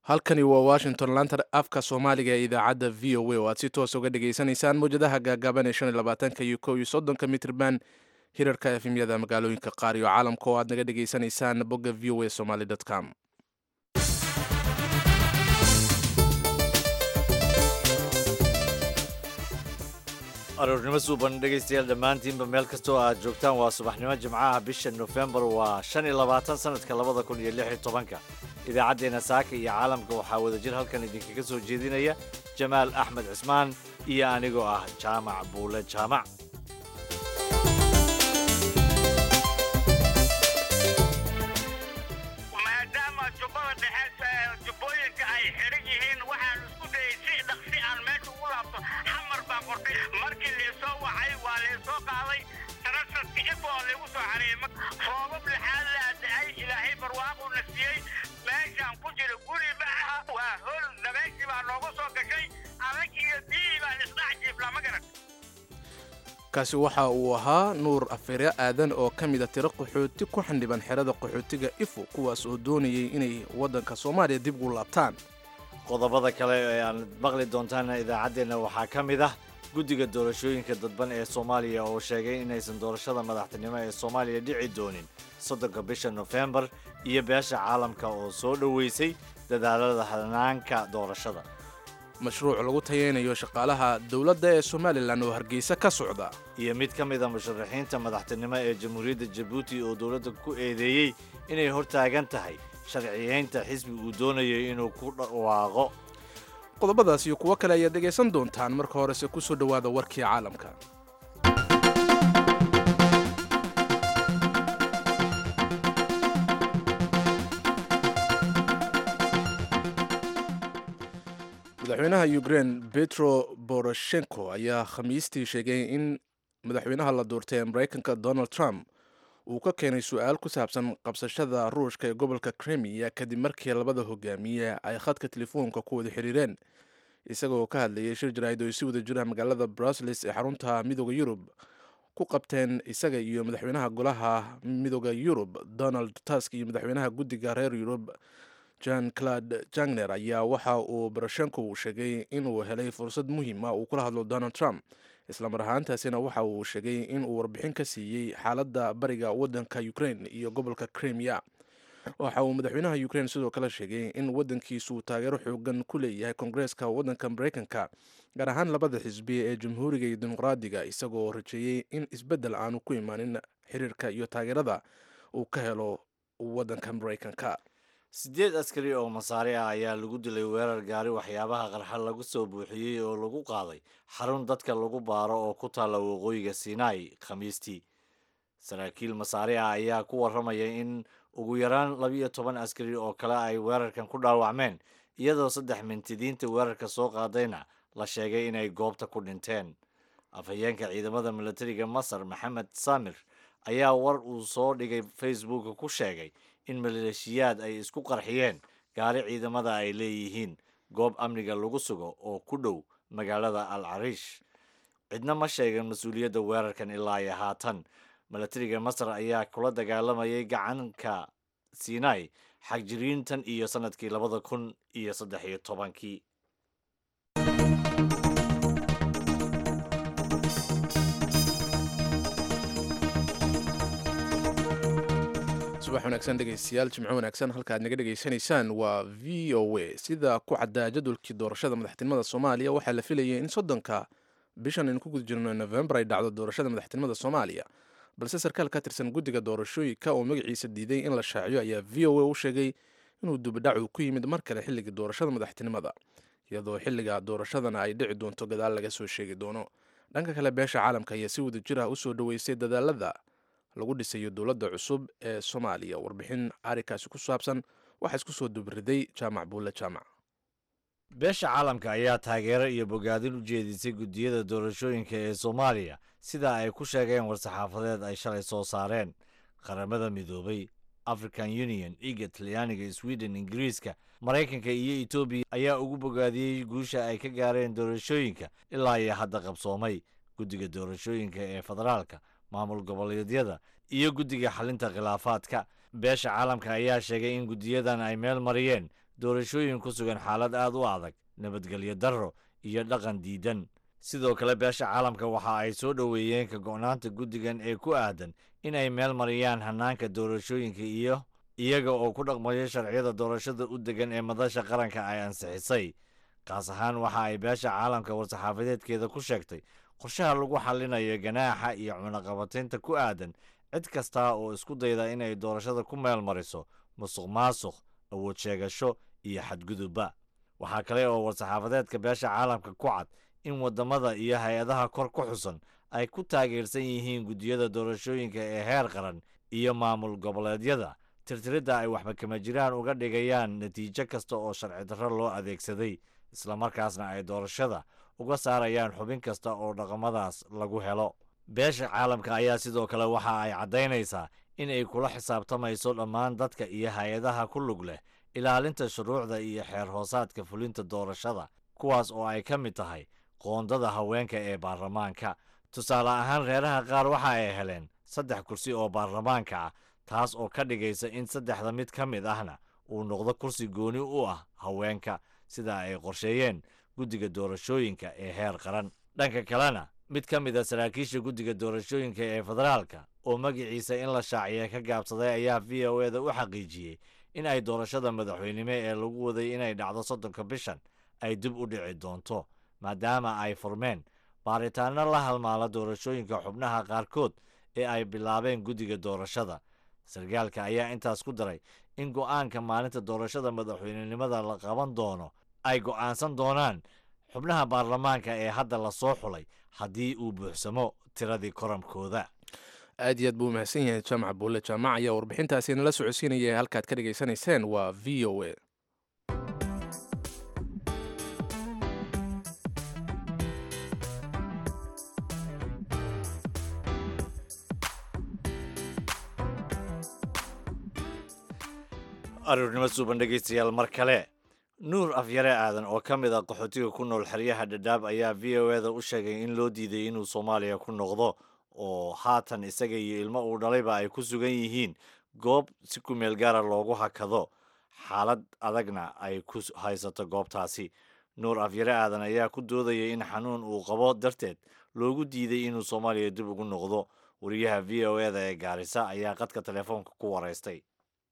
halkani waa washington laanta afka soomaaliga ee idaacadda v o a oo aad si toos uga dhagaysanaysaan mawjadaha gaagaaban ee shan iyo labaatanka iyo kow iyo soddonka mitrban hirarka efemyada magaalooyinka qaar iyo caalamka oo aad naga dhagaysanaysaan bogga v o a somaly com aroornimo suuban dhegaystayaal dhammaantiinba meel kastoo aad joogtaan waa subaxnimo jimcaha bisha nofembar waa shan iyo labaatan sanadka labada kun iyo lix iyo tobanka idaacaddeenna saaka iyo caalamka waxaa wadajir halkan idinkaga soo jeedinaya jamaal axmed cismaan iyo anigoo ah jaamac buule jaamac maadaama jubbada dhexe jubbooyinka ay xidhan yihiin waxaan isku dayay si dhaqsi aan meesha ugu laabto xamar baan qortay markii laysoo wacay waa laysoo qaaday tarasadka ifoo laygu soo xareeyey roobab lixaad laa da-ay ilaahay barwaaquna siiyey meeshaan ku jira guri ma aha waa hol dabeeshii baa noogu soo gashay adag iyo biyihii baan isdhex jiiflaa ma garan kaasi waxa uu ahaa nuur afeerya aadan oo ka mida tiro qaxooti ku xandhiban xerada qaxootiga ifo kuwaas oo doonayay inay waddanka soomaaliya dib ugu laabtaan qodobada kale ee aan maqli doontaan idaacaddeenna waxaa ka mid ah guddiga doorashooyinka dadban ee soomaaliya oo sheegay inaysan doorashada madaxtinimo ee soomaaliya dhici doonin soddonka bisha nofembar iyo beesha caalamka oo soo dhoweysay dadaalada hanaanka doorashada mashruuc lagu tayeynayo shaqaalaha dowladda ee somalilan oo hargeysa ka socda iyo mid ka mid a musharaxiinta madaxtinimo ee jamhuuriyadda jabuuti oo dowladda ku eedeeyey inay hortaagan tahay sharciyeynta xisbi uu doonayay inuu ku dhawaaqo qodobadaas iyo kuwo kale ayaad dhegaysan doontaan marka horese ku soo dhowaada warkii caalamka madaxweynaha ukrein petro boroshenko ayaa khamiistii sheegay in madaxweynaha la doortay ee maraykanka donald trump uu ka keenay su-aal ku saabsan qabsashada ruushka ee gobolka krimiya kadib markii labada hogaamiye ay khadka telefoonka ku wada xiriireen isagoo ka hadlayay shir jaraa'id oo ay si wada jira magaalada brussels ee xarunta midooda yurub ku qabteen isaga iyo madaxweynaha golaha midooda yurub donald tusk iyo madaxweynaha guddiga reer yurub jan clad jangner ayaa waxa uu boroshenko uu sheegay inuu helay fursad muhiima uu kula hadlo donald trump islamar ahaantaasina waxa uu sheegay inuu warbixin ka siiyey xaaladda bariga waddanka ukrain iyo gobolka krimiya waxa uu madaxweynaha ukrain sidoo kale sheegay in waddankiisu taageero xoogan ku leeyahay koongareeska waddanka maraykanka gaar ahaan labada xisbi ee jamhuuriga iyo dimuqraadiga isagoo rajeeyey in isbeddel aanu ku imaanin xiriirka iyo taageerada uu ka helo waddanka maraykanka siddeed askari oo masaari ah ayaa lagu dilay weerar gaari waxyaabaha qarxa lagu soo buuxiyey oo lagu qaaday xarun dadka lagu baaro oo ku taalla waqooyiga sinai khamiistii saraakiil masaari ah ayaa ku warramaya in ugu yaraan labiyo toban askari oo kale ay weerarkan ku dhaawacmeen iyadoo saddex mintidiinta weerarka soo qaadayna la sheegay inay goobta ku dhinteen afhayeenka ciidamada milatariga masar maxamed samir ayaa war uu soo dhigay facebooka ku sheegay in maleeshiyaad ay isku qarxiyeen gaari ciidamada ay leeyihiin goob amniga lagu sugo oo ku dhow magaalada al cariish cidna ma sheegan mas-uuliyadda weerarkan ilaa iyo haatan milatariga masar ayaa kula dagaalamayay gacanka sinai xagjiriintan iyo sannadkii labada kun iyo saddex iyo tobankii subax wanaagsan dhegaystayaal jimco wanaagsan halka aad naga dhegaysanaysaan waa v o a sida ku caddaa jadwalkii doorashada madaxtinimada soomaaliya waxaa la filayay in soddonka bishan aynu ku guda jirno novembar ay dhacdo doorashada madaxtinimada soomaaliya balse sarkaal ka tirsan guddiga doorashooyinka oo magaciisa diiday in la shaaciyo ayaa v o a u sheegay inuu dubidhacu ku yimid mar kale xilligii doorashada madaxtinimada iyadoo xilliga doorashadana ay dhici doonto gadaal laga soo sheegi doono dhanka kale beesha caalamka ayaa si wada jir ah usoo dhoweysay dadaalada lagu dhisayo dowladda cusub ee soomaaliya warbixin arikaasi ku saabsan waxaa isku soo dubriday jaamac buulle jaamac beesha caalamka ayaa taageero iyo bogaadin u jeedisay guddiyada doorashooyinka ee soomaaliya sida ay ku sheegeen war-saxaafadeed ay shalay soo saareen qaramada midoobay african union iga talyaaniga sweden ingiriiska maraykanka iyo etoobiya ayaa ugu bogaadiyey guusha ay ka gaareen doorashooyinka ilaa iyo hadda qabsoomay guddiga doorashooyinka ee federaalka maamul goboleedyada iyo guddiga xalinta khilaafaadka beesha caalamka ayaa sheegay in guddiyadan ay meel mariyeen doorashooyin ku sugan xaalad aad u adag nabadgelyo darro iyo dhaqan diidan sidoo kale beesha caalamka waxa ay soo dhoweeyeen ka go'naanta guddigan ee ku aadan in ay meel mariyaan hannaanka doorashooyinka iyo iyaga oo ku dhaqmayo sharciyada doorashada u degan ee madasha qaranka ay ansixisay kaas ahaan waxa ay beesha caalamka war-saxaafadeedkeeda ku sheegtay qorshaha lagu xallinayo ganaaxa iyo cunaqabataynta ku aadan cid kasta oo isku dayda inay doorashada ku meel mariso musuq maasuq awood sheegasho iyo xadgudubba waxaa kale oo war-saxaafadeedka beesha caalamka ku cad in waddamada iyo hay-adaha kor ku xusan ay ku taageersan yihiin guddiyada doorashooyinka ee heer qaran iyo maamul goboleedyada tirtiridda ay waxba kama jiraan uga dhigayaan natiijo kasta oo sharci darro loo adeegsaday islamarkaasna ay doorashada uga saarayaan xubin kasta oo dhaqamadaas lagu helo beesha caalamka ayaa sidoo kale waxa ay caddaynaysaa in ay kula xisaabtamayso dhammaan dadka iyo hay-adaha ku lug leh ilaalinta shuruucda iyo xeer hoosaadka fulinta doorashada kuwaas oo ay ka mid tahay qoondada haweenka ee baarlamaanka tusaale ahaan reeraha qaar waxa ay heleen saddex kursi oo baarlamaanka ah taas oo ka dhigaysa in saddexda mid ka mid ahna uu noqdo kursi gooni u ah haweenka sida ay qorsheeyeen guddiga doorashooyinka ee heer qaran dhanka kalena mid ka mid a saraakiisha guddiga doorashooyinka ee federaalka oo magaciisa in la shaaciya ka gaabsaday ayaa v o e da u xaqiijiyey in ay doorashada madaxweynimo ee lagu waday inay dhacdo soddonka bishan ay dib u dhici doonto maadaama ay furmeen baaritaano la halmaala doorashooyinka xubnaha qaarkood ee ay bilaabeen guddiga doorashada sarkaalka ayaa intaas ku daray in go'aanka maalinta doorashada madaxweynenimada la qaban doono ay go'aansan doonaan xubnaha baarlamaanka ee hadda la soo xulay haddii uu buuxsamo tiradii koramkooda aad iyo aad buu umahadsan yahay jaamac buulle jaamac ayaa warbixintaasi nala socodsiinaya halkaad ka dhegaysanayseen waa v o a aruurnimo suuban dhegaystayaal mar kale nuur afyare aadan oo ka mid ah qaxootiga ku nool xeryaha dhadhaab ayaa v o e da u sheegay in loo diiday inuu soomaaliya ku noqdo oo haatan isaga iyo ilmo uu dhalayba ay ku sugan yihiin goob si ku meel gaara loogu hakado xaalad adagna ay ku haysato goobtaasi nuur afyare aadan ayaa ku doodaya in xanuun uu qabo darteed loogu diiday inuu soomaaliya dib ugu noqdo wariyaha v o e da ee gaarisa ayaa qadka telefoonka ku waraystay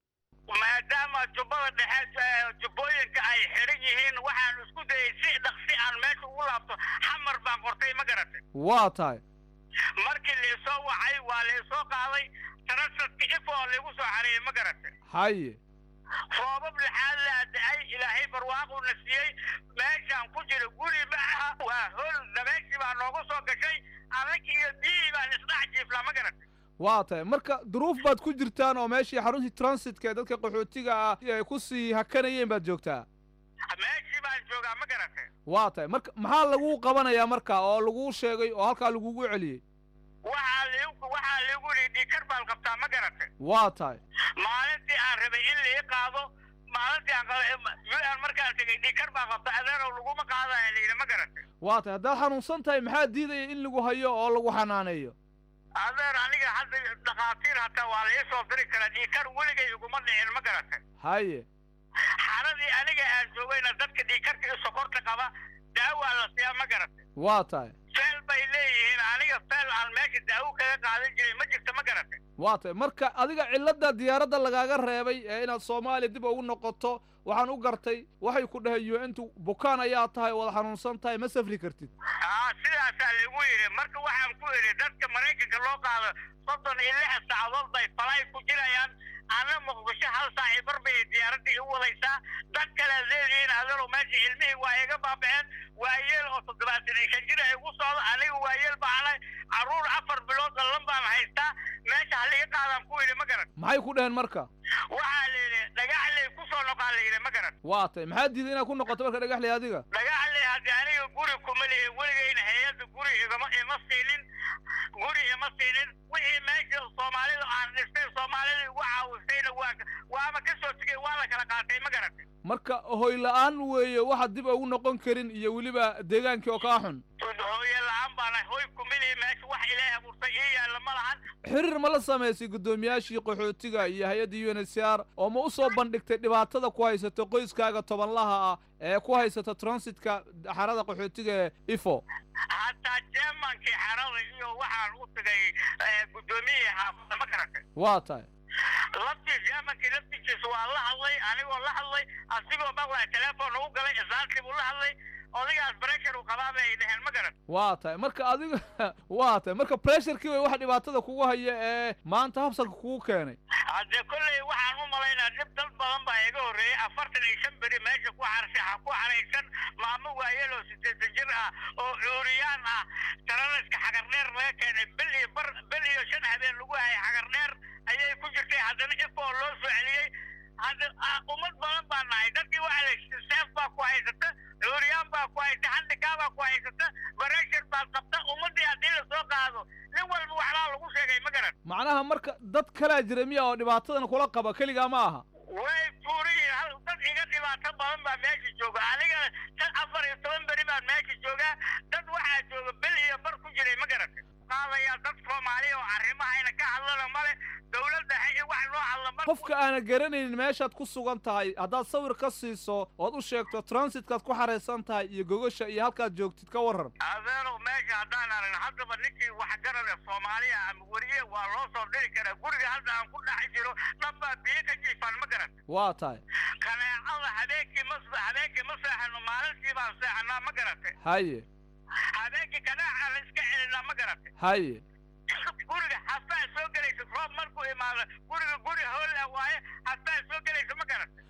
maadaama jubbada dhexe jubbooyinka ay xidhan yihiin waxaan isku dayay si dhaqsi aan meesha ugu laabto xamar baan qortay ma garatay waa tahay markii laisoo wacay waa laisoo qaaday tarasadka ifo laigu soo xareeyey ma garatay haye roobab lixaad laa da-ay ilaahay barwaaquna siiyey meeshaan ku jira guri ma aha waa hol dabeeshii baa noogu soo gashay anagi iyo biyihii baan isdhex jiiflaa ma garatay waa tahay marka duruuf baad ku jirtaan oo meeshii xaruntii transitka ee dadka qaxootiga ah ay ku sii hakanayeen baad joogtaa meeshii baan joogaa ma garatay waa tahay marka maxaa laguu qabanayaa marka oo laguu sheegay oo halkaa lagugu celiyey waxaa liigu waxaa liigu yidhi dhiikar baan qabtaa ma garatay waa tahay maalintii aan rabay in lii qaado maalintii aan u-n markaan tegay dhiikar baan qabta adeerow laguma qaadaya layidhi ma garatay waa tahay haddaad xanuunsan tahay maxaa diidaya in lagu hayo oo lagu xanaaneeyo adeer aniga hadda dhakhaatiir hataa waa la ii soo diri karaa dhiikar weligay iguma dhicin ma garatay haye xaaladii aniga aan joogayna dadka dhiikarka iyo sokorta qaba daawaa la siiyaa ma garatay waa tahay feel bay leeyihiin aniga feel aan meesha daawo kaga qaadan jiray ma jirta ma garatay waa tahay marka adiga cilladda diyaaradda lagaaga reebay ee inaad soomaaliya dib ugu noqoto waxaan u gartay waxay ku dhahay un-tu bukaan ayaa tahay wada xanuunsan tahay ma safri kartid aa sidaasaa lagu yidhi marka waxaan ku idhi dadka maraykanka loo qaado soddon iyo lix saacadood bay falay ku jirayaan ana muqdisho hal saaci bar bay diyaaradda igu wadaysaa dad kale leedihiin adeero meesha ilmihii waa iga baabaceen waayeel oo toddobaatan iyo shan jir igu socdo aniga waayeel baanay carruur afar bilood dallan baan haystaa meesha haliga qaadaan ku yidhi ma garan maxay ku dhaheen marka waxaa la yidhi dhagaxley ku soo noqaa la yidhi ma garan waa tahay maxaa diiday inaad ku noqoto marka dhagaxley adiga dhagaxley haddii aniga guri kuma lihin weligayna hay-adda guri igama ima siinin guri ima siinin wixii meesha soomaalida aan dhistay soomaalida igu caawisayna waa waama ka soo tegay waa la kala qaatay ma garatay marka hoy la-aan weeye waxa dib ugu noqon karin iyo weliba deegaankii oo kaa xun hooye la-aan baana hoy kumili meesha wax ilaahay abuurtay ii yaalla ma lahan xiriir ma la samaysay guddoomiyaashii qaxootiga iyo hay-adda u n h c r oo ma u soo bandhigtay dhibaatada ku haysata qoyskaaga tobanlaha ah ee ku haysata transitka xarada qaxootiga ee ifo hataa jermankii xarada iyo waxaan u tagay guddoomiyihii xaafadda ma garatay waa tahay laftii jermankii laftigiisa waa la hadlay anigoo la hadlay asigoo maqlaya telefoon ugu galay islaantii buu la hadlay odayaas breshar uu qabaa bay dhaheen ma garan waa tahay marka adiga waa tahay marka pressurkii way waxa dhibaatada kugu haya ee maanta habsanka kugu keenay haddee kolley waxaan u malaynaa dhib dad badan baa iga horreeyey afartan iyo shan beri meesha ku xarsa ku xaraysan maamo waayeloo sideetan jir ah oo cuuriyaan ah taranaska xagardheer laga keenay bil iyo bar bil iyo shan habeen lagu hayay xagardheer ayay ku jirtay haddana ifoo loo soo celiyey hadda ummad badan baa nahay dadkii waxa la seef baa ku haysata cuuriyaan baa ku haysata handhigaa baa ku haysata bareshar baad qabta ummaddii haddii lasoo qaado nin walba waxbaa lagu sheegay ma garan macnaha marka dad kalaa jira miya oo dhibaatadan kula qaba keligaa ma aha way tuuriyiin hal dad iga dhibaato badan baa meesha jooga aniga tan afar iyo toban beri baan meesha joogaa dad waxaa jooga bil iyo bar ku jiray ma garatay qaadaya dad soomaaliya oo arrimahayna ka hadlana male dowladda hay wax noo hadla ma qofka aana garanaynin meeshaad ku sugan tahay haddaad sawir ka siiso ood u sheegto transitkaad ku xaraysan tahay iyo gogasha iyo halkaad joogtid ka waran adeeno meesha haddaan aragn haddaba ninkii waxgarada soomaaliya ama weriye waa loo soo dhiri karaa guriga hadda aan ku dhex jiro dhanbaa biyo ka jiifaan ma garan waa tahay kaneecada habeenkii ma habeenkii ma seexano maalintii baan seexanaa ma garatay haye habeenkii kaneeca la iska celinaa ma garatay haye guriga hastaa soo gelaysa roob markuu imaado guriga guri hoola waaye hastaa soo gelaysa ma garatay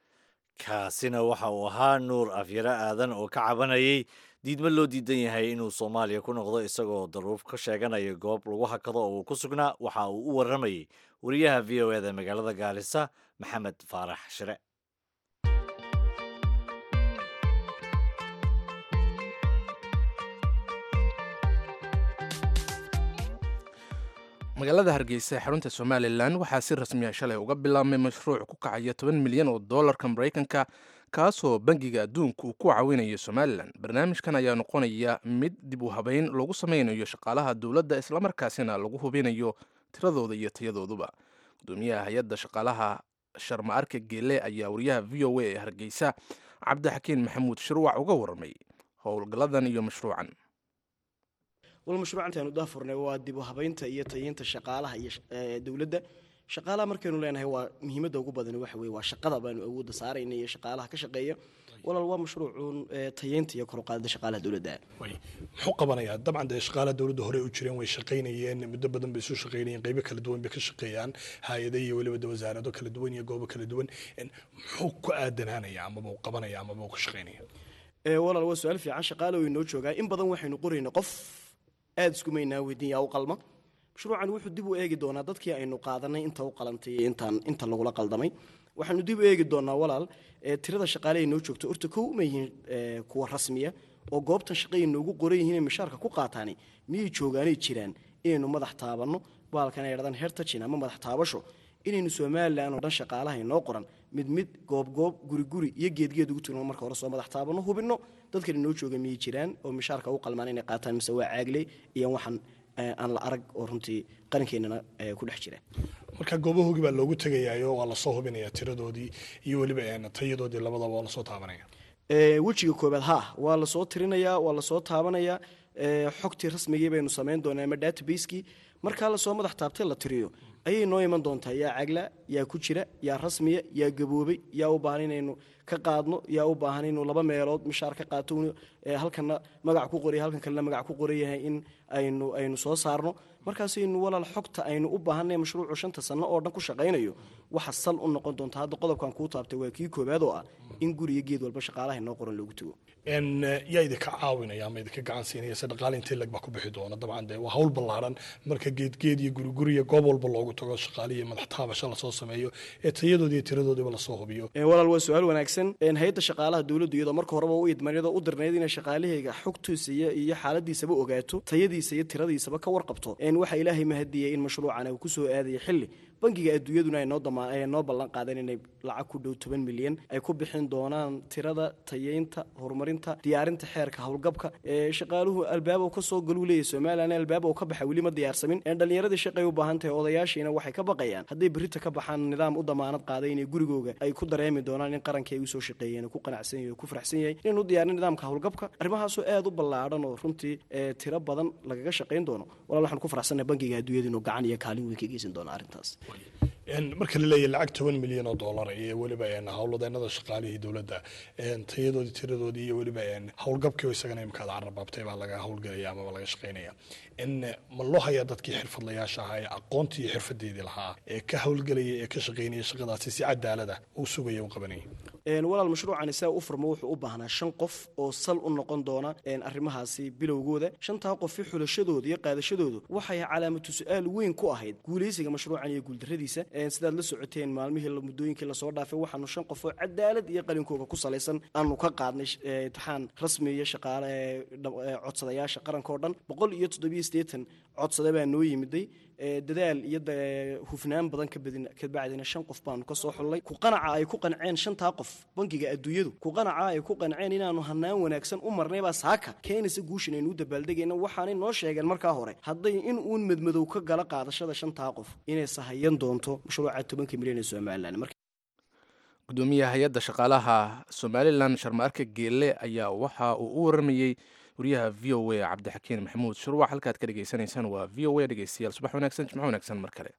kaasina waxa uu ahaa nuur afyare aadan oo ka cabanayay diidmo loo diidan yahay inuu soomaaliya ku noqdo isagoo daruuf ka sheeganaya goob lagu hakado oo uu ku sugnaa waxa uu u warramayey wariyaha v o eda magaalada gaalisa maxamed faarax shire magaalada hargeysa ee xarunta somalilan waxaa si rasmiya shalay uga bilaabmay mashruuc ku kacaya toban milyan oo dollarka maraykanka kaasoo bangiga adduunka uu ku caawinayo somalilan barnaamijkan ayaa noqonaya mid dib u habeyn lagu sameynayo shaqaalaha dowladda islamarkaasina lagu hubinayo tiradooda iyo tayadooduba gudoomiyaha hay-adda shaqaalaha sharma arka geele ayaa wariyaha v o a ee hargeysa cabdixakiin maxamuud shirwac uga warramay howlgalladan iyo mashruucan wal mashruuca intaanu daafurnay waa dib u habaynta iyo tayeynta shaqaalaha iyo dowladda shaqaalaha markaynu leenahay waa muhiimadda ugu badani waxa weye waa shaqada baanu awoodda saarayna iyo shaqaalaha ka shaqeeya walaal waa mashruucuun tayeynta iyo kor u qaadida shaqaalaha dowladda muxuu qabanayaa dabcan dee shaqaalaha dowladda hore u jireen way shaqaynayeen muddo badan bay isu shaqaynayeen qaybo kala duwan bay ka shaqeeyaan hay-ada iyo weliba de wasaarado kala duwan iyo goobo kala duwan muxuu ku aadanaanaya amaba uu qabanaya amaba uu ka shaqaynaya walaal waa su-aal fiican shaqaale way noo joogaa in badan waxaynu qorayna qof aada iskumaynaa weydiin yaa u qalma mashruucan wuxuu dib u eegi doonaa dadkii aynu qaadanay inta u qalantay iyo intaan inta lagula qaldamay waxaanu dib u eegi doonaa walaal tirada shaqaale ay noo joogto horta kow ma yihiin kuwa rasmiya oo goobtan shaqay noogu qoran yihiin inay mishaarka ku qaataani miyay joogaanay jiraan inaynu madax taabanno baalkan ay dhadaan hertajin ama madax taabasho inaynu somalilan oo dhan shaqaalaha inoo qoran mid mid goob goob guri guri iyo geedgeed ugu tugno marka hore soo madax taabanno hubinno dadkan inoo jooga miyay jiraan oo mishaarka u qalmaan inay qaataan mise waa caagle iyo waxaan aan la arag oo runtii qarankeenana ku dhex jira marka goobahoogii baa loogu tegayaayo waa lasoo hubinaya tiradoodii iyo weliba tayadoodii labadaba waa lasoo taabanaya wejiga koobaad ha waa lasoo tirinayaa waa lasoo taabanayaa xogtii rasmigii baynu samayn doonaa ama database-kii markaa lasoo madax taabtay la tiriyo ayay noo iman doontaa yaa cagla yaa ku jira yaa rasmiya yaa gaboobay yaa u baahan inaynu ka qaadno yaa u baahan inuu laba meelood mishaar ka qaato halkana magac ku qoray halkan kalena magac ku qoran yahay in aynu aynu soo saarno markaasaynu walaal xogta aynu u baahanay mashruucu shanta sano oo dhan ku shaqaynayo waxa sal u noqon doonta hadda qodobkan kuu taabtay waa kii koobaad oo ah in guriga geed walba shaqaalaha inoo qoran loogu tago yaa idinka caawinaya ama idinka gacan siinaya se dhaqaale intee lag baa ku bixi doona dabcan dee waa hawl ballaaran marka inta geedgeed iyo guriguriya goob walba loogu tago shaqaalihi madax taabasho lasoo sameeyo ee tayadoodi iyo tiradoodiba lasoo hubiyo walaal waa su-aal wanaagsan hay-adda shaqaalaha dowladdu iyadoo marka horeba u idmaniyadoo u dirnayd inay shaqaalahayga xogtiisa iyo iyo xaaladiisaba ogaato tayadiisa iyo tiradiisaba ka warqabto waxaa ilaahay mahadiyey in mashruucan uu kusoo aadaya xilli bangiga adduunyaduna ay noo dama ay noo ballan qaadeen inay lacag ku dhow toban milyan ay ku bixin doonaan tirada tayeynta horumarinta diyaarinta xeerka howlgabka ee shaqaaluhu albaab uu ka soo galuu leeyahy somalilan albaab uu ka baxa weli ma diyaarsamin dhallinyaradii shaqay u baahan tahay odayaashiina waxay ka baqayaan hadday berrita ka baxaan nidaam u damaanad qaaday inay gurigooga ay ku dareemi doonaan in qarankii ay usoo shaqeeyeen ku qanacsan yahay oo ku faraxsan yahay inaynu diyaarin nidaamka howlgabka arrimahaasoo aad u ballaadhan oo runtii tiro badan lagaga shaqayn doono walaal waxaan ku faraxsannahay bangiga adduunyada inuu gacan iyo kaalin weyn ka geysan doono arrintaas marka la leeyahay lacag toban milyan oo dollar iyo weliba howlwadeenada shaqaalihii dowladda tayadoodii tiradoodii iyo weliba howlgabkii isagana imkaad carrabaabtay baa laga howlgelaya amaba laga shaqaynaya ma loo hayaa dadkii xirfadlayaasha ahaa ee aqoontii iyo xirfadeedii lahaa ee ka howlgelaya ee ka shaqaynaya shaqadaasi si cadaalada uu sugaya u qabanaya walaal mashruucani saa u furmo wuxuu u baahnaa shan qof oo sal u noqon doona arrimahaasi bilowgooda shantaa qofi xulashadooda iyo qaadashadoodu waxay calaamatu su-aal weyn ku ahayd guulaysiga mashruucan iyo guuldarradiisa sidaad la socoteen maalmihii muddooyinkii lasoo dhaafay waxaanu shan qof oo cadaalad iyo qalinkooga ku salaysan aanu ka qaadnay imtixaan rasmi iyo shaqaale codsadayaasha qaranka oo dhan boqol iyo toddobiyo siddeetan codsade baa noo yimiday dadaal iyo hufnaan badan kabacdina shan qof baanu ka soo xullay ku qanaca ay ku qanceen shantaa qof bangiga adduunyadu ku qanaca ay ku qanceen inaanu hanaan wanaagsan u marnaybaa saaka keenaysa guushan aynu u dabaaldegayna waxaanay noo sheegeen markaa hore hadday in uun madmadow ka gala qaadashada shantaa qof inay sahayan doonto mashruuca tobanka milyan ee somalilan gudoomiyaha hay-adda shaqaalaha somalilan sharmaarka geelle ayaa waxa uu u waramayey wariyaha v o a cabdixakiin maxamuud shuruuc halkaad ka dhegaysanaysaan waa v o a dhegeystayaal subax wanaagsan jimco wanaagsan mar kale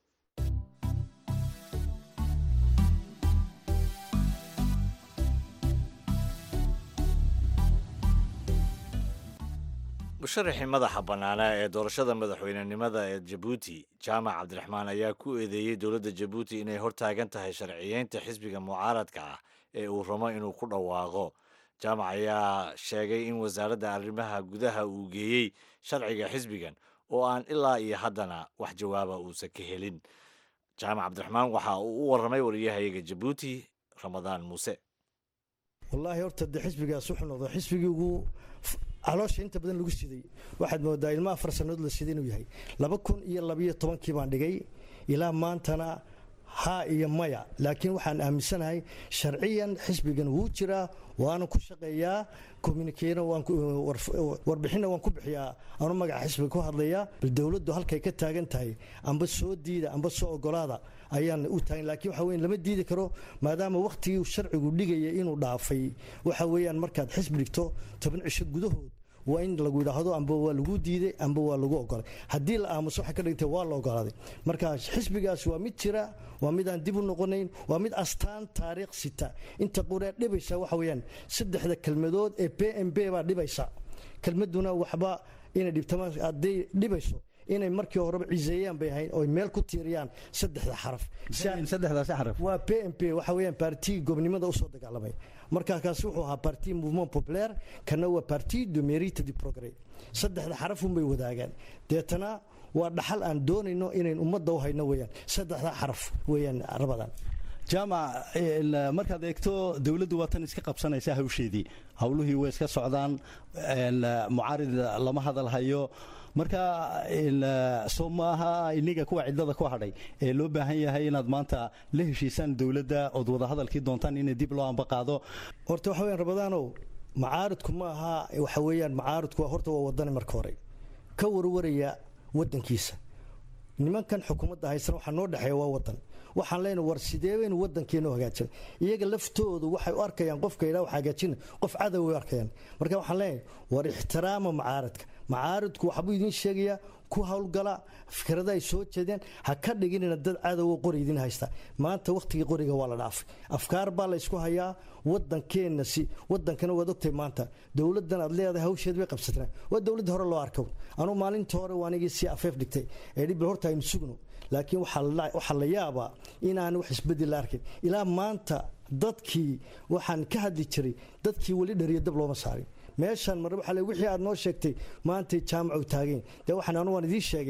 musharaxii madaxa bannaanaa ee doorashada madaxweynenimada ee jabuuti jaamac cabdiraxmaan ayaa ku eedeeyey dowladda jabuuti inay hortaagan tahay sharciyeynta xisbiga mucaaradka ah ee uu rabo inuu ku dhawaaqo jaamac ayaa sheegay in wasaaradda arrimaha gudaha uu geeyey sharciga xisbigan oo aan ilaa iyo haddana wax jawaaba uusan ka helin jaamac cabdiraxmaan waxa uu u warramay wariyahayaga jabuuti ramadaan muuse wallaahi horta dee xisbigaas wuxuu noqday xisbigii ugu caloosha inta badan lagu siday waxaad moodaa ilma afar sannadood la siday inuu yahay laba kun iyo labayo tobankii baan dhigay ilaa maantana haa iyo maya laakiin waxaan aaminsanahay sharciyan xisbigan wuu jiraa waana ku shaqeeyaa communikena warbixinna waan ku bixiyaa anu magaca xisbiga ku hadlayaa bal dowladdu halkay ka taagan tahay amba soo diida amba soo ogolaada ayaan u taagan laakiin waxa weyan lama diidi karo maadaama wakhtigii sharcigu dhigaya inuu dhaafay waxa weeyaan markaad xisbi dhigto toban cisho gudahood waa in lagu yidhaahdo amba waa lagu diiday amba waa lagu ogolay haddii la aamuso waxay ka dhigtay waa la ogolaaday marka xisbigaas waa mid jira waa mid aan dib u noqonayn waa mid astaan taariikh sita inta quree dhibaysa waxa weeyaan saddexda kelmadood ee b m b baa dhibaysa kelmaduna waxba inay dhibtamaan hadday dhibayso inay markii horeba ciseeyaan bay ahayn oy meel ku tiiriyaan saddexda xaraf saddexdaasi xaraf waa p m p waxa weeyaan baartigii gobnimada usoo dagaalamay markaa kaasi wuxuu ahaa parti mouvement populaire kana waa parti de mérite du progrès saddexda xarafun bay wadaagaan deetana waa dhaxal aan doonayno inayn ummadda u hayno weeyaan saddexda xaraf weeyaan rabadan jaamac markaad eegto dowladdu waa tan iska qabsanaysa hawsheedii howluhii way iska socdaan mucaarid lama hadal hayo marka soo maaha iniga kuwa cidlada ku hadhay ee loo baahan yahay inaad maanta la heshiisaan dowladda ood wadahadalkii doontaan in dib loo amba qaado horta waxa weyan rabadaanow macaaridku ma aha waxa weeyaan macaaridku horta waa wadani marka hore ka warwaraya wadankiisa nimankan xukuumadda haysan waxaa noo dhexeeya waa wadan waxaan leenahay war sidee baynu wadankeena u hagaajina iyaga laftoodu waxay u arkayaan qofka yidhaha wax hagaajina qof cadow way u arkayaan marka waxaan leenahay war ixtiraama macaaridka macaaridku waxbuu idiin sheegayaa ku howlgala fikrada ay soo jeedeen ha ka dhiginina dad cadowa qori idin haysta maanta wakhtigii qoriga waa la dhaafay afkaar baa la ysku hayaa wadankeenna si wadankana waad ogtahay maanta dowladdan aad leedahay hawsheed bay qabsataan waa dowladdii hore loo arko anuu maalinta hore waanigii si afeef dhigtay ee dhib horta aynu sugno laakiin waxaa la yaabaa inaan wax isbedel la arkin ilaa maanta dadkii waxaan ka hadli jiray dadkii weli dhariyo dab looma saarin meeshaan mar waxa wixii aad noo sheegtay maantay jaamacu taageen dee waxaan anu waan idiin sheegay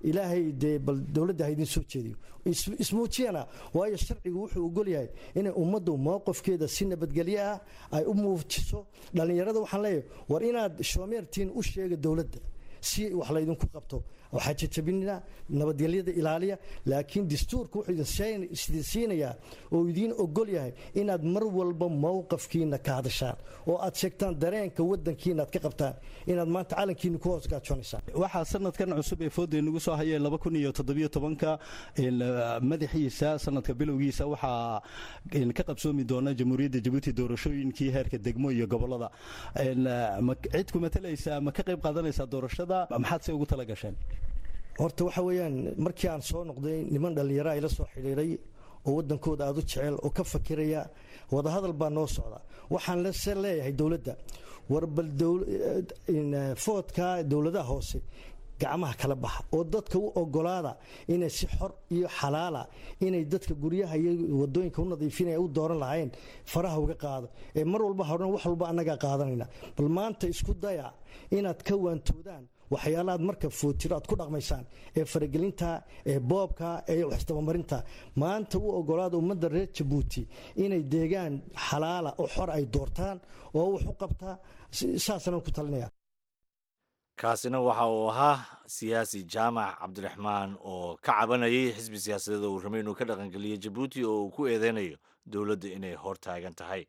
ilaahay dee bal dowladda ha idin soo jeediyo ismuujiyana waayo sharcigu wuxuu ogol yahay inay ummaddu mowqifkeeda si nabadgelyo ah ay u muujiso dhallinyarada waxaan leeyahay war inaad shoomeertiin u sheega dowladda si wax laydinku qabto waxaa jajabinina nabadgelyada ilaaliya laakiin dastuurka wuxuu idin siinayaa oo idiin ogol yahay inaad mar walba mowqafkiina ka hadashaan oo aad sheegtaan dareenka wadankiina aad ka qabtaan inaad maanta calankiina ku hoos gaajoonaysaa waxaa sanadkan cusub ee fooda nagu soo hayay laba kun iyo toddobiyo tobanka madaxiisa sanadka bilowgiisa waxaa ka qabsoomi doona jamhuuriyadda jabuuti doorashooyinkii heerka degmo iyo gobolada cid ku matalaysaa ma ka qayb qaadanaysaa doorashada maxaad se ugu tala gasheen horta waxa weeyaan markii aan soo noqday niman dhallinyara ila soo xidhiiray oo waddankooda aada u jecel oo ka fakiraya wadahadal baa noo socda waxaan lase leeyahay dowladda war bal foodka dowladaha hoose gacmaha kala baxa oo dadka u ogolaada inay si xor iyo xalaala inay dadka guryaha iyo wadooyinka u nadiifinaya u dooran lahayn faraha uga qaado ee mar walba horan wax walba annagaa qaadanayna bal maanta isku daya inaad ka waantoodaan waxyaalahaad marka footiro aad ku dhaqmaysaan ee faragelinta ee boobka ee waxisdabamarinta maanta u ogolaada ummadda reer jabuuti inay deegaan xalaala oo xor ay doortaan oo wax u qabtaa saasaan ku talinaya kaasina waxa uu ahaa siyaasi jaamac cabdiraxmaan oo ka cabanayay xisbi siyaasadeed oo uu ramay inuu ka dhaqangeliyo jabuuti oo uu ku eedeynayo dowladda inay hor taagan tahay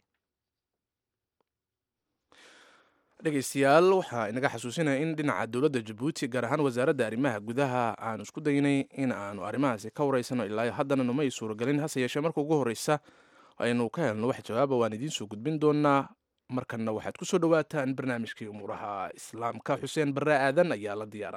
dhegeystayaal waxaa inaga xasuusinaya in dhinaca dowladda jabuuti gaar ahaan wasaaradda arrimaha gudaha aanu isku daynay in aanu arrimahaasi ka wareysano ilaa haddana numa ay suuragelin hase yeeshee marka ugu horreysa aynu ka helno wax jawaaba waan idiin soo gudbin doonaa markanna waxaad ku soo dhowaataan barnaamijkii umuuraha islaamka xuseen barre aadan ayaa la diyaara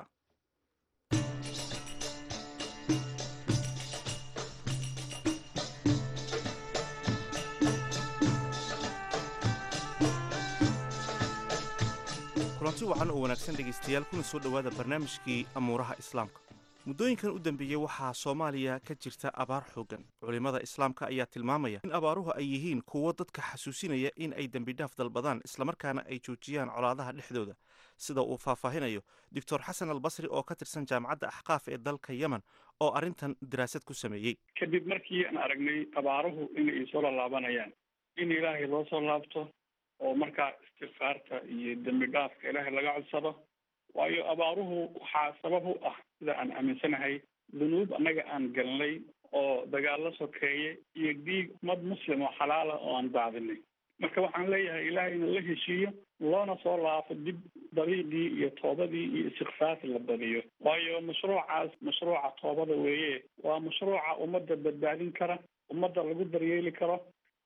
kulanti wacan oo wanaagsan dhegaystayaal kuna soo dhowaada barnaamijkii amuuraha islaamka muddooyinkan u dambeeyey waxaa soomaaliya ka jirta abaar xooggan culimmada islaamka ayaa tilmaamaya in abaaruhu ay yihiin kuwo dadka xasuusinaya in ay dembidhaaf dalbadaan islamarkaana ay joojiyaan colaadaha dhexdooda sida uu faahfaahinayo doctor xasan albasri oo ka tirsan jaamacadda axqaaf ee dalka yemen oo arrintan daraasad ku sameeyey kadib markii aan aragnay abaaruhu inay soo laalaabanayaan in ilaahay loo soo laabto oo markaa istikfaarta iyo dembi dhaafka ilaahay laga codsado waayo abaaruhu waxaa sabab u ah sida aan aaminsanahay dunuub annaga aan galnay oo dagaallo sokeeye iyo dhiig ummad muslim oo xalaala oo aan daadinay marka waxaan leeyahay ilaahay inuu la heshiiyo loona soo laafo dib dariiqii iyo toobadii iyo istikfaarta la badiyo waayo mashruucaas mashruuca toobada weeye waa mashruuca ummadda badbaadin kara ummadda lagu daryeeli karo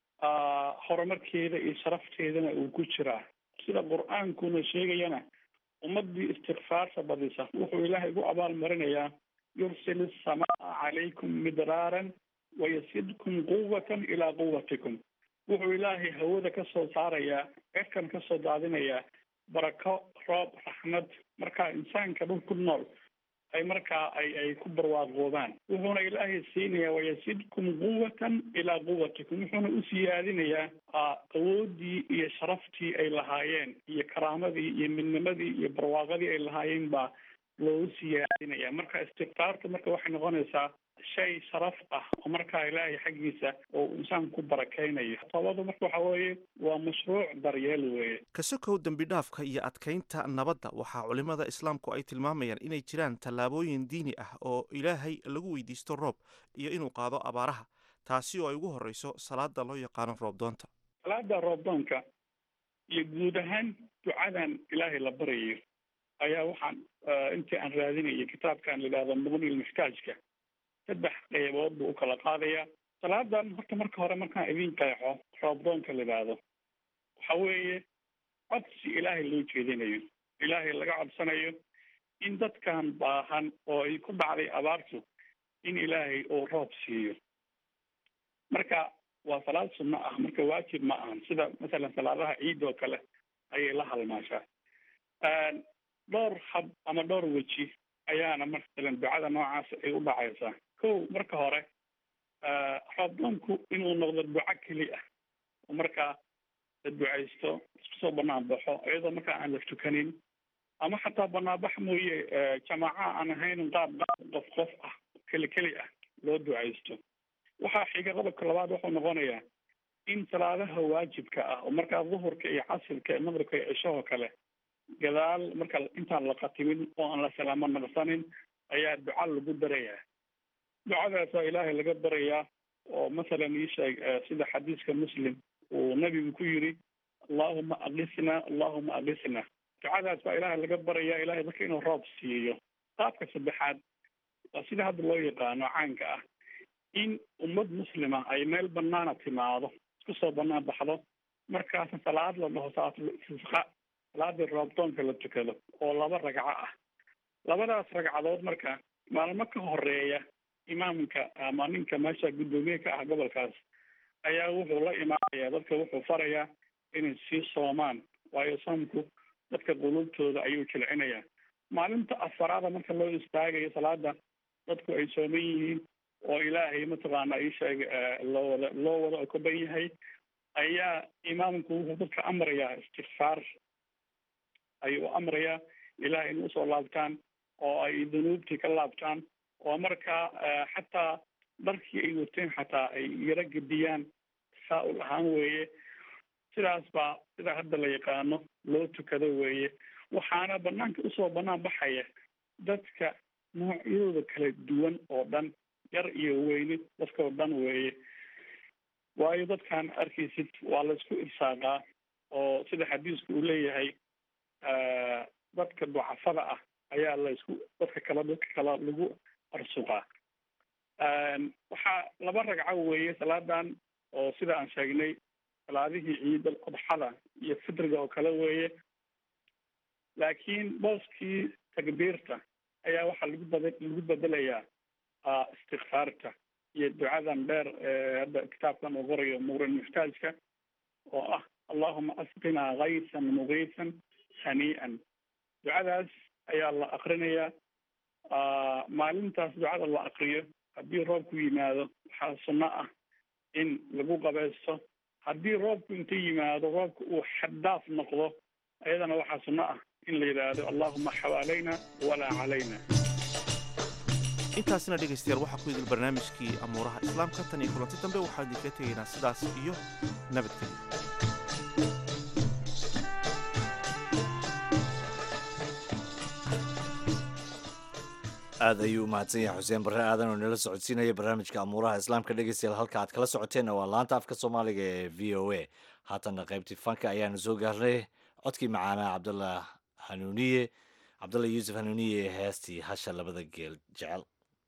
horumarkeeda iyo sharafteedana uu ku jiraa sida qur-aankuna sheegayana ummadii istikfaarta badisa wuxuu ilaahay gu abaal marinayaa yursil asamaa calaykum midraaran wayasidkum quwatan ilaa quwatikum wuxuu ilaahay hawada ka soo saarayaa cirkan ka soo daadinayaa barako roob raxmad markaa insaanka dhul ku nool ay markaa ay ay ku barwaaqoobaan wuxuuna ilaahay siinayaa wayasidkum quwatan ilaa quwatikum wuxuuna u siyaadinayaa awoodii iyo sharaftii ay lahaayeen iyo karaamadii iyo midnimadii iyo barwaaqadii ay lahaayeen baa loogu siyaadinaya marka istikfaarta marka waxay noqonaysaa shay sharaf ah oo markaa ilaahay xaggiisa oo insaan ku barakaynayo toobadu marka waxa weeye waa mashruuc daryeel weeye kasokow dembidhaafka iyo adkaynta nabadda waxaa culimmada islaamku ay tilmaamayaan inay jiraan tallaabooyin diini ah oo ilaahay lagu weydiisto roob iyo inuu qaado abaaraha taasi oo ay ugu horreyso salaada loo yaqaano roobdoonta salaada roobdoonka iyo guud ahaan ducadan ilaahay la baryayo ayaa waxaan intii aan raadinayay kitaabkan la yidhahdo muqni lmuxtaajka saddex qaybood buu u kala qaadayaa salaadan horta marka hore markaan idin qeexo roobdoonka la yidhaahdo waxa weeye codsi ilaahay loo jeedinayo ilaahay laga codsanayo in dadkan baahan oo ay ku dhacday abaartu in ilaahay uu roob siiyo marka waa salaad sunno ah marka waajib ma ahan sida masalan salaadaha ciid oo kale ayay la halmaashaa dhowr hab ama dhowr weji ayaana masalan ducada noocaas ay u dhacaysaa kow marka hore roobdoonku inuu noqdo duco keli ah oo markaa la ducaysto isku soo banaan baxo iyadoo markaa aan la tukanin ama xataa banaanbax mooye jamaaca aan ahayn qaab qaab qof qof ah keli keli ah loo ducaysto waxaa xiga qodobka labaad wuxuu noqonayaa in salaadaha waajibka ah oo markaa duhurka iyo casirka iyo maqribka iyo cishahoo kale gadaal marka intaan la khatimin oo aan la salaamo naqsanin ayaa duca lagu darayaa ducadaasaa ilaahay laga barayaa oo masalan ii sheeg sida xadiiska muslim uu nabigu ku yiri allahuma aqisna allahuma aqisna ducadaas baa ilaahay laga barayaa ilahay dadka inuu roob siiyo qaabka saddexaad waa sida hadda loo yaqaano caanka ah in ummad muslima ay meel banaana timaado isku soo banaan baxdo markaasna salaad la dhaho salaatul istisqa salaadii roobdoonka la tukado oo laba ragco ah labadaas ragcadood marka maalmo ka horeeya imaamka ama ninka meesha guddoomiye ka ah gobolkaas ayaa wuxuu la imaanayaa dadka wuxuu farayaa inay sii soomaan waayo soomku dadka qulubtooda ayuu jilcinayaa maalinta afaraada marka loo istaagayo salaada dadku ay sooman yihiin oo ilaahay mataqaana isheeg loo wada loo wada okoban yahay ayaa imaamku wuxuu dadka amrayaa istikfaar ayuu amrayaa ilahay in usoo laabtaan oo ay dunuubtii ka laabtaan oo markaa xataa dharkii ay wateen xataa ay yaro gediyaan tasaa-ul ahaan weeye sidaas baa sida hadda la yaqaano loo tukado weeye waxaana banaanka usoo banaan baxaya dadka noocyadooda kala duwan oo dhan yar iyo weyni dadkao dhan weeye waayo dadkan arkaysid waa laysku irsaaqaa oo sida xadiisku uu leeyahay dadka ducafada ah ayaa laysku dadka kala dadka kala lagu arsuqaa waxaa laba ragco weeye salaadan oo sida aan sheegnay salaadihii ciidal adxada iyo fitriga oo kale weeye laakiin booskii takbiirta ayaa waxaa lagu bad lagu bedelayaa istikfaarta iyo ducadan dheer hadda kitaabkan uu qorayo muqrin muxtaajka oo ah allahuma asqinaa kaysan mugiisan hanii'an ducadaas ayaa la akrinayaa maalintaas ducada la akriyo haddii roobku yimaado waxaa sunno ah in lagu qabaysto haddii roobku inta yimaado roobka uu xaddaaf noqdo ayadana waxaa sunno ah in la yidhaahdo allahuma xawaalayna walaa calayna intaasina dhegaystayaal waxaa ku idil barnaamijkii amuuraha islaamka tan iyo kulanti dambe waxaan idinka tegaynaa sidaas iyo nabadgelyo aad ayuu umahadsan yahay xuseen barre aadan oo nala socodsiinaya barnaamijka amuuraha islaamka dhegeystayaal halka aad kala socoteenna waa laanta afka soomaaliga ee v o a haatanna qaybtii fanka ayaanu soo gaarnay codkii macaanaa cabdallah hanuuniye cabdallah yuusuf hanuuniye ee heestii hasha labada geel jecel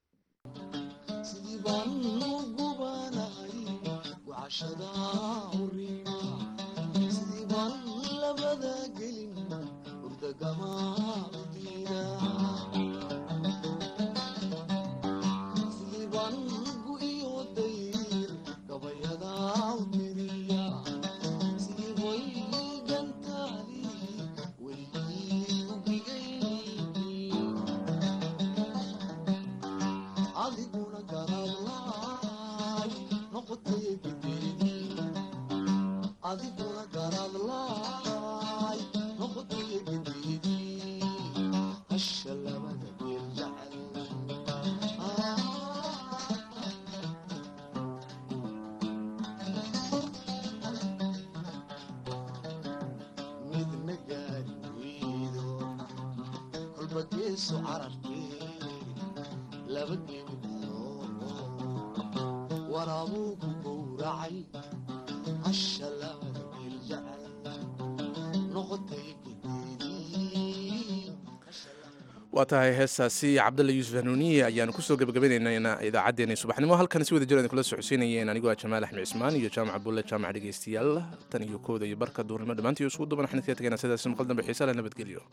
waa tahay heestaasi cabdalla yuusuf hanuuniye ayaanu kusoo gebagabaynaynaa idaacaddeenii subaxnimo halkan si wada jir kula socodsiinayeen anigoo ah jamaal axmed cismaan iyo jaamac bulle jaamac dhegeystayaal tan iyo kooda iyo barka duurnimo dhammaantii isugu duban waxaan idinkaga tegaynaa sidaas maqal dambe xiisa leh nabadgelyo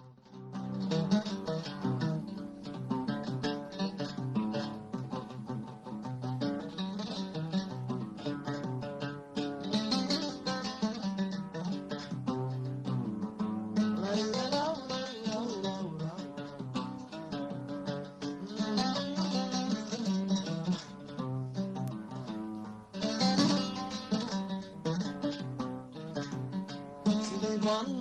one